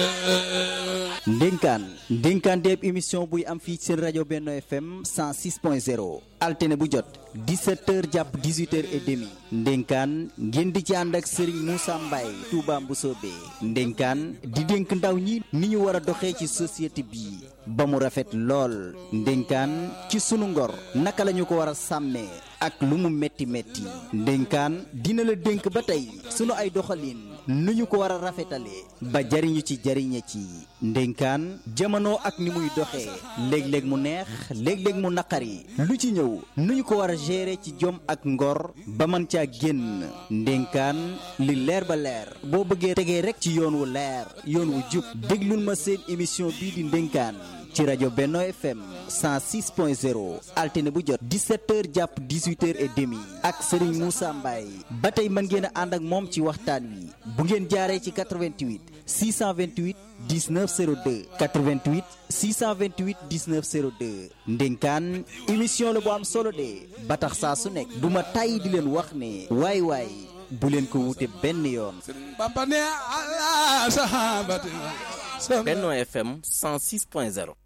ndénkaan ndénkaan deeb émission buy am fii seen rajo Benno FM 106.0 altine bu jot 17h jàpp 18h et demi ndénkaan ngeen di ci ànd ak Serigne Moussa Mbaye Touba Mboussobé ndénkaan di dénk ndaw ñi ni ñu war a doxee ci société bi ba mu rafet lool ndénkaan ci sunu ngor naka la ñu ko war a sàmmee ak lu mu metti metti ndénkaan dina la dénk ba tey sunu ay doxalin nu ñu ko war a rafetalee ba jariñu ci jariñe ci ndénkaan jamono ak ni muy doxee léeg-léeg mu neex léeg-léeg mu naqari lu ci ñëw nu ñu ko war a gérer ci jom ak ngor ba mën caa génn ndénkaan li leer ba leer boo bëggee tegee rek ci yoon wu leer yoon wu jub déglul ma seen émission bii di ndénkaan ci rajo Benno FM 106.0 altine bu jot 17h jàpp 18h et demi ak Serigne Moussa Mbaye ba tey mën ngeen a ànd ak moom ci waxtaan wi bu ngeen jaaree ci 88 628 19 02 88 628 19 02 ndénkaan émission la bu am solo de ba tax saa su nekk du ma tàyyi di leen wax ne waay waay bu leen ko wute benn yoon. Benno FM 106.0